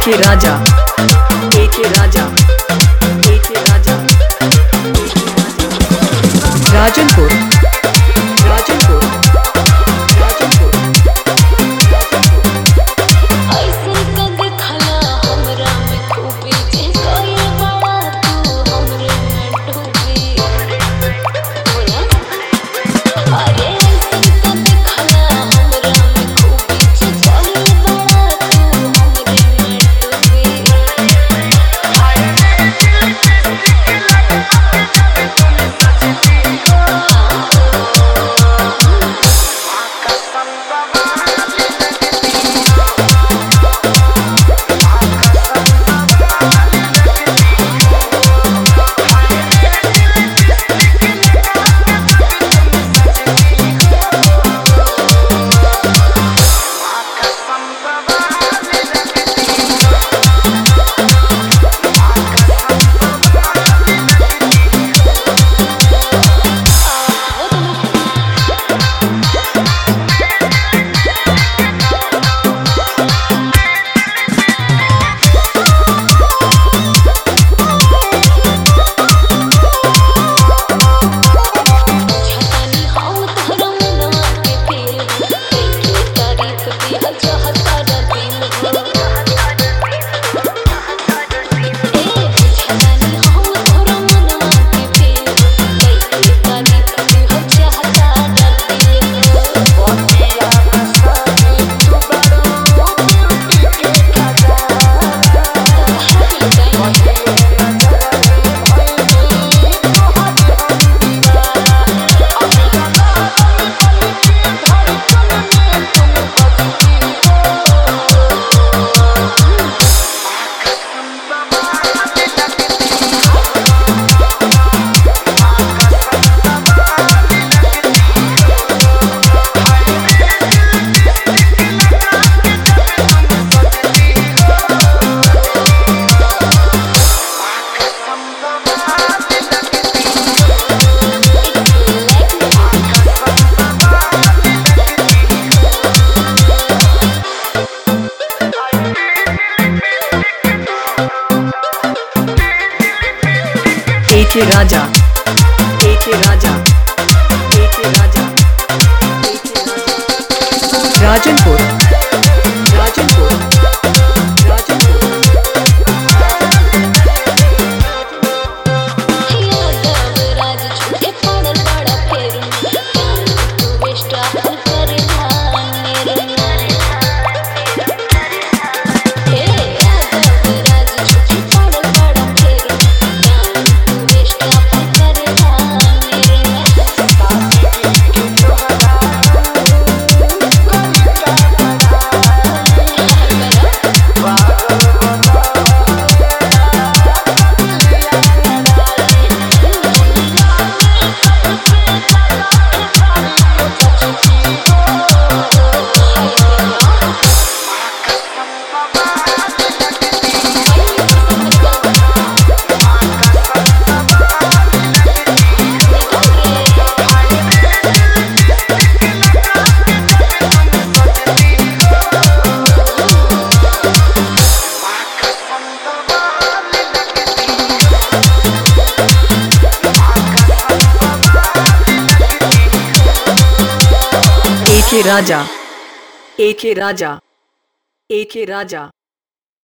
AK Raja AK Raja AK Raja Rajanpur Rajanpur Rajanpur ऐसे कद खला हमरा में खूबी जे कोई बड़ा तू हमरे में डूबी बोला अरे ऐसे कद खला हमरा में खूबी जे कोई बड़ा तू हमरे में डूबी छतानी हम तोहरा मनवा के फेर के तारीफ दिहल चाहता रा दिल हो ए छतानी हम तोहरा मनवा के फेर के तारीफ दिहल चाहता रा दिल हो AK Raja AK Raja AK Raja AK Raja Rajanpur Rajanpur Rajanpur Yadav राज झूठे पड़ल बड़ा फेर तू बेस्टा फल कर मेरे हे यादव राज झूठे पड़ल बड़ा फेर तू बेस्टा फल कर मेरे AK Raja AK Raja AK Raja